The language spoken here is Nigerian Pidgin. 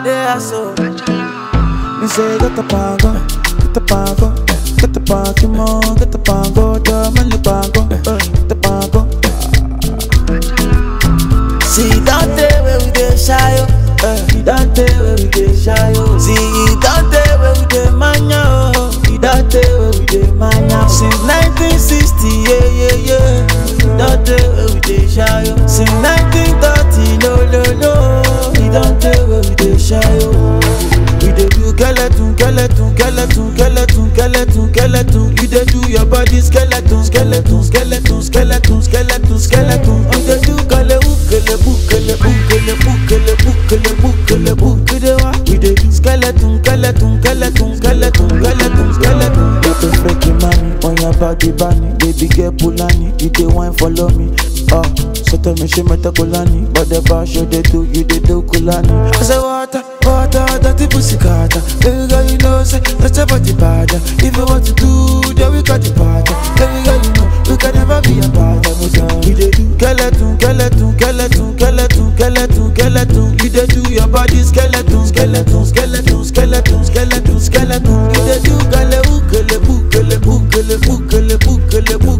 Yeah, so. Me say get the pago, get the pago, get the pago, get the pago, dame le pago, eh, get the pago. See, don't tell where we dey shy, oh. Eh, you don't tell where we dey shy, oh. See, don't tell where we dey mania, oh. You don't tell where we dey mania. Since 1960, yeah, yeah, yeah. Don't tell where we dey shy, oh. Since 1930, no, no, no. You don't tell where we dey shy, oh. We dey do skeleton, skeleton, skeleton, skeleton, skeleton, skeleton. You dey do your body skeleton, skeleton, skeleton, skeleton, skeleton, skeleton. You dey do kele ukele bukele bukele bukele bukele bukele bukele wa. We dey do skeleton, skeleton, skeleton, skeleton, skeleton, skeleton. You the freaky mommy on your body bunny, baby girl Pulani, you the wine follow me. Oh, so tell me she met a Kulani, but the bar show they do, you they do Kulani. I say water, water, dirty pussy carter. Baby girl, you know say that's your body bad. If you want to do, then we got the part. Baby girl, you know we can never be apart. We dey do skeleton, skeleton, skeleton, skeleton, skeleton, skeleton. You dey do your body skeleton, skeleton, skeleton, skeleton, skeleton, skeleton. You dey do kele ukele bukele bukele bukele bukele bukele.